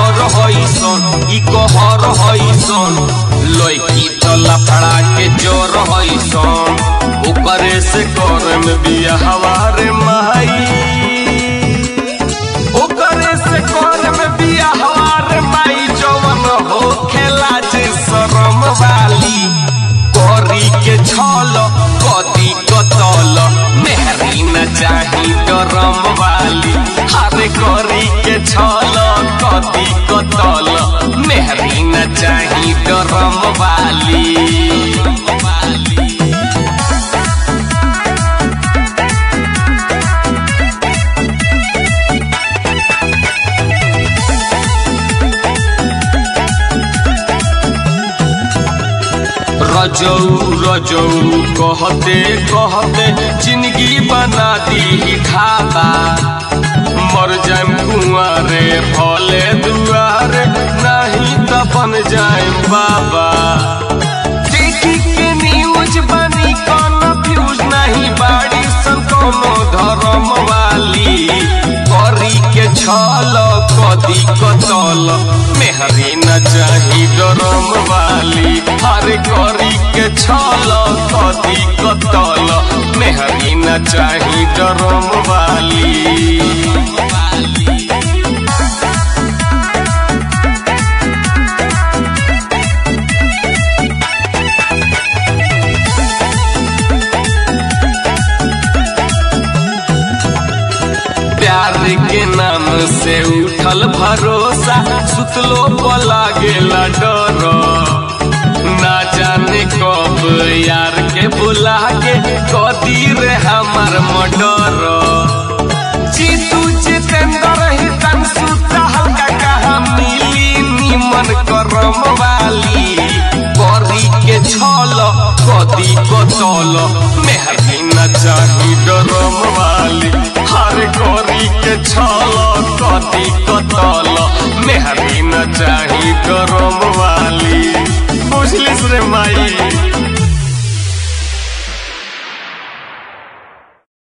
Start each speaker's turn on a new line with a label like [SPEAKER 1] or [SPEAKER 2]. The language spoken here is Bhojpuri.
[SPEAKER 1] कहर हईसन ई कहर हईसन लड़की तो लफड़ा के जोर हईसन ओकरे से कर में बिया हवारे माई ओकरे से कर में बिया हवारे माई जवन हो खेला जे शरम वाली करी के छल कदी कतल मेहरी न चाही डरम वाली हरे करी के छल कदी कतल मेहरी न चाही डरम वाली रजौ रजौ कहते कहते जिंदगी बना दी ढाबा मर जाम कुआरे भले दुआरे नहीं तो बन जाए बाबा देखी के न्यूज बनी कन्फ्यूज नहीं बाड़ी सन कोनो धर्म वाली करी के छल कदी कतल मेहरी न चाही डरम वाली हरे करी के छल कदी कतल मेहरी न चाही डरम वाली प्यार के नाम से उठल भरोसा सुतलो पला गेला डर ना जाने कब यार के बुला के कदी रे हमार मडर जीतू जितेंद्र ही तन सुता हल्का कहा मिली निमन करम वाली करी के छल कदी कतल मेहरी न चाही डरम वाली हर करी के छल कदी कतल मेहरी न चाही डरम वाली बुझलिस रे माई